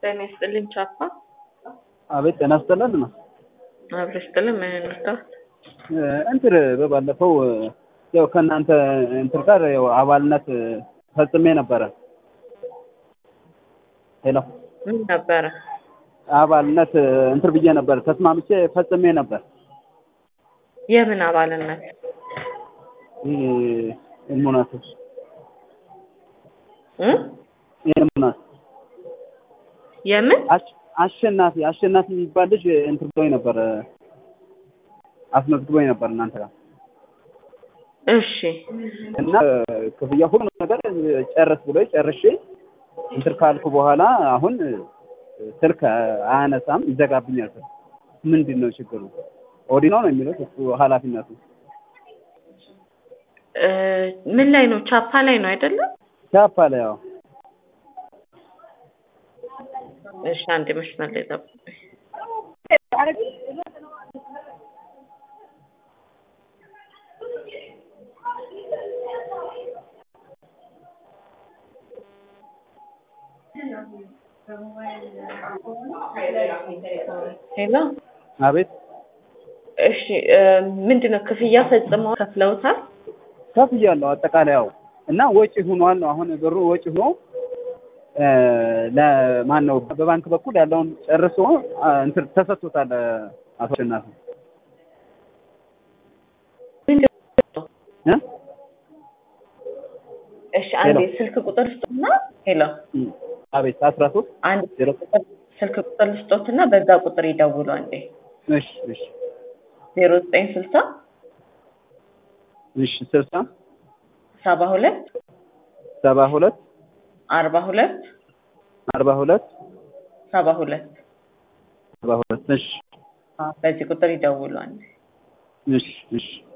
ጤና ይስጥልኝ ቻፓ። አቤት ጤና ይስጥልን ነው። አብረሽ ይስጥልን ምን እንርዳው? እንትን በባለፈው ያው ከእናንተ እንትን ጋር ያው አባልነት ፈጽሜ ነበረ። ሄሎ ምን ነበረ? አባልነት እንትን ብዬ ነበር ተስማምቼ ፈጽሜ ነበር። የምን አባልነት? ይህ ኢልሙናት እ ኢልሙናት የምን አሽ- አሸናፊ አሸናፊ የሚባል ልጅ እንትን ብሎኝ ነበር አስመዝግቦኝ ነበር እናንተ ጋር እሺ እና ክፍያ ሁሉ ነገር ጨርስ ብሎ ጨርሼ እንትን ካልኩ በኋላ አሁን ስልክ አያነሳም፣ ይዘጋብኛል። ስልክ ምንድን ነው ችግሩ? ኦዲኖ ነው የሚሉት እሱ ኃላፊነቱ እ ምን ላይ ነው? ቻፓ ላይ ነው አይደለም? ቻፓ ላይ ያው እሺ አንድ መስመር ላይ ጠብቁኝ። ሄሎ አቤት እሺ እ ምንድን ነው ክፍያ ፈጽመው ከፍለውታል? ከፍያለሁ አጠቃላይ ያው እና ወጪ ሆኗል ነው አሁን ብሩ ወጪ ሆኖ እ ለማን ነው በባንክ በኩል ያለውን ጨርሶ አ፣ እንትን ተሰጥቶታል አቶ አሸናፊ ምንድን ነው? እ እሺ አንዴ ሄሎ። ስልክ ቁጥር ስጡና ሄሎ አቤት አስራ ሶስት አንድ ዜሮ ቁጥር ስልክ ቁጥር ልስጦትና በዛ ቁጥር ይደውሉ አንዴ እሺ እሺ ዜሮ ዘጠኝ ስልሳ እሺ ስልሳ ሰባ ሁለት ሰባ ሁለት አርባ ሁለት አርባ ሁለት ሰባ ሁለት ሰባ ሁለት እሺ በዚህ ቁጥር ይደውሉ አንዴ እሺ እሺ